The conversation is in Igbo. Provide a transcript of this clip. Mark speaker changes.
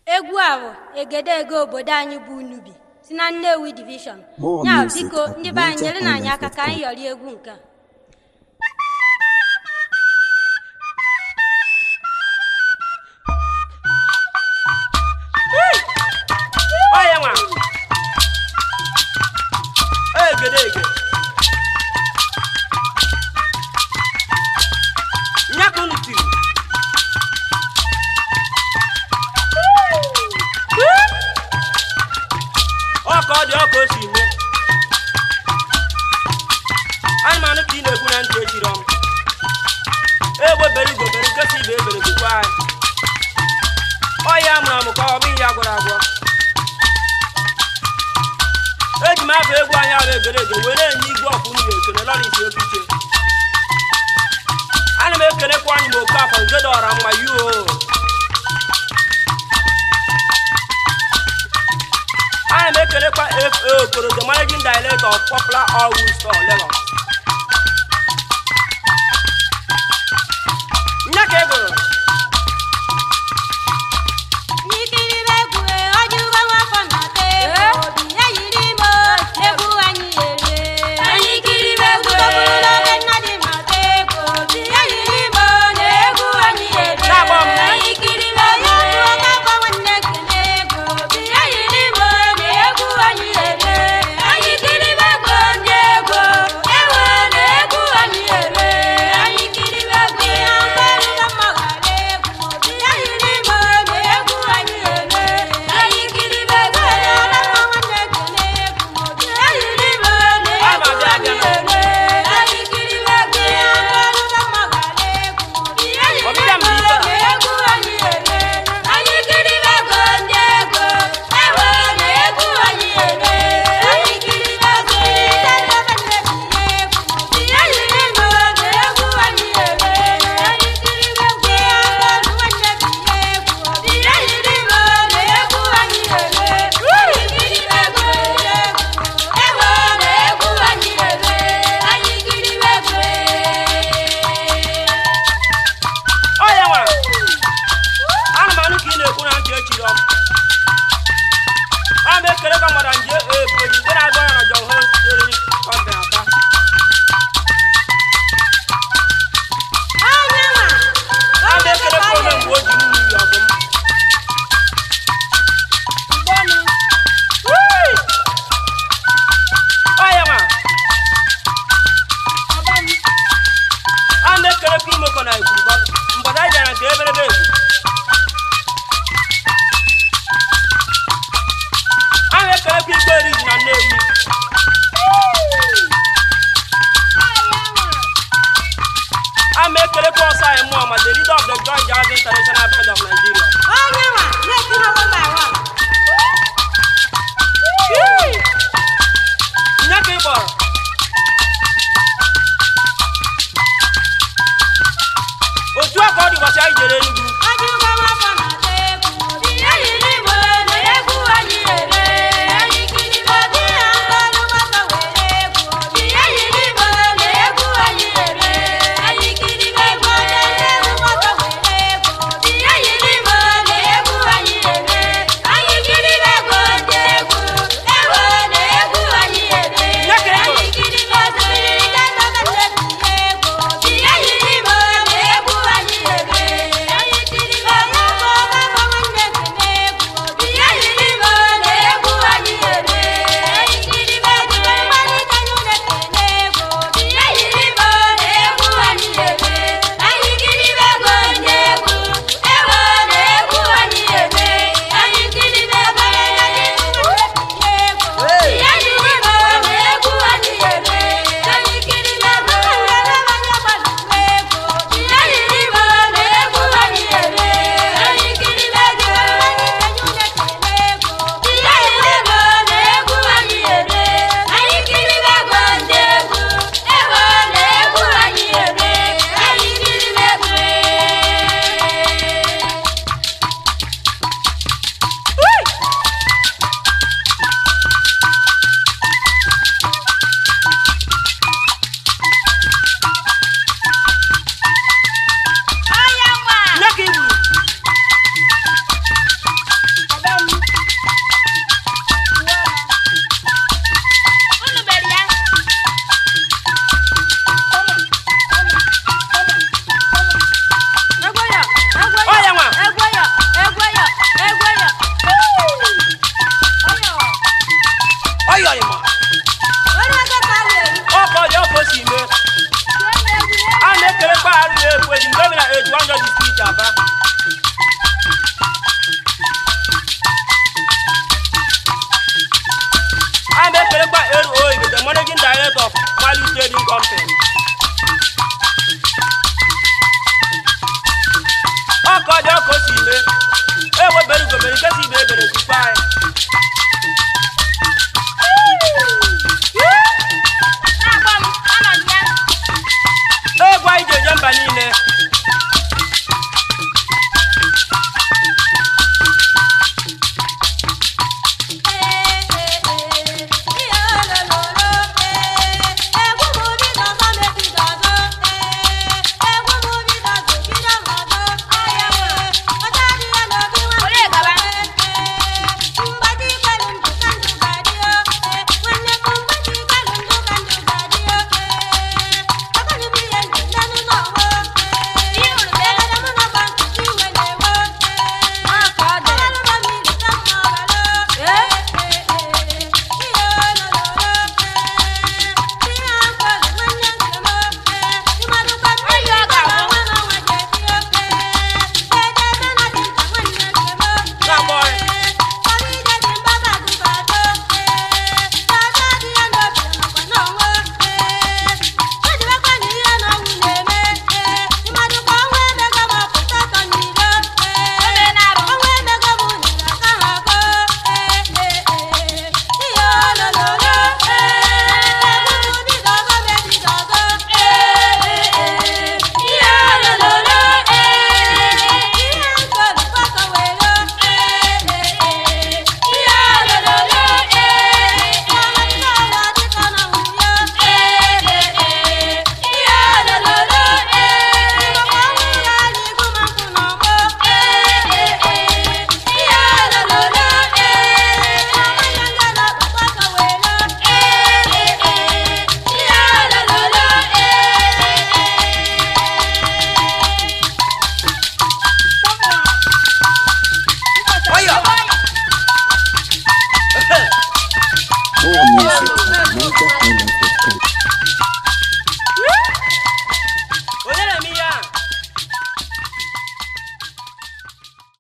Speaker 1: egwu a bụ egedege obodo anyị bụ unubi si na nnewi divishọn
Speaker 2: More
Speaker 1: ya
Speaker 2: music
Speaker 1: biko
Speaker 2: at
Speaker 1: ndị be anyị nyere na anyị aka ka anyị
Speaker 2: NigerIsland.com.
Speaker 1: yọrọ egwu nke a
Speaker 3: ọya nwa egedege nya ka unu tiri ọ ka ọ dị ọ ka o si mee anụmanụ ka ị na-ekwu na ntị echiri ọm egbe bere igwe bere nkesa ibe ebere gokwa anyị ọya amụrụ amụ ka ọ bụ ihe agwọrọ agwọ eji m afọ egwu anyị ahụ egere ege were enye igwe ọkwụ unu ekele lọrịs okiche ana m ekelekwa anyị ma oke afọ nke dọọra mma yuo ana m ekelekwa fa okoro the managing director of popular all store lagos nya ka ị gụrụ
Speaker 1: n'ikiribe egwu ọjụgo nwafọ na-ata egwu obi ya yiri ime egwu anyị erie anyị kiribe egwu ọbụrụla oge nna dị mata egwu obi ya yiri ime na egwu anyị erie
Speaker 3: Na-agba m.
Speaker 1: anyị kiribe egwu ọga gba nwanne kene egwu obi ya yiri ime na egwu anyị erie anyị kiribe egwu ndị egwu ewe na egwu anyị erie anyị kiribe egwu ihe ọgarịga mma ghara egwu obi ya yiri ime na egwu anyị erie anyị kiribe egwu ọga gba nwanne kene egwu obi ya yiri ime na egwu anyị erie anyị kiribe egwu ihe ọgarịga mma ghara egwu obi ya yiri
Speaker 3: Ọbịbịa m
Speaker 1: ime
Speaker 3: dị ife a.
Speaker 1: na egwu anyị erie anyị kiribe egwu ndị egwu ewe na egwu anyị erie anyị kiribe egwu ndị ndebe nnebi egwu obi ya yiri ime na egwu anyị erie anyị kiribe egwu ihe ọgarịga nwanne bi egwu obi ya yiri ime na egwu anyị erie anyị kiribe egwu ndị egwu ewe na egwu anyị erie anyị kiribe egwu
Speaker 3: ọya nwa anụmanụ ka ị na-ekwu na ntị echiri ọm a ma ekelekwa mmadụ nje efu eji nke na-agụ ya na John Holmes Dairy Company Aba a ma ekelekwa onye mgbe o ji mmiri ọdụm ọya nwa a ma ekelekwa imekọ na igwurugbo mgbada anyị bịara nke eberebe egwu a ma ekelekwa igwe eriji na nnewi a ma ekelekwa ọsọ anyị mmụọ ma the leader of the Joy Jazz International Band of Nigeria nya ka ị kpọrọ otu a ka ọ dị ụbọchị anyị jere Enugu value trading company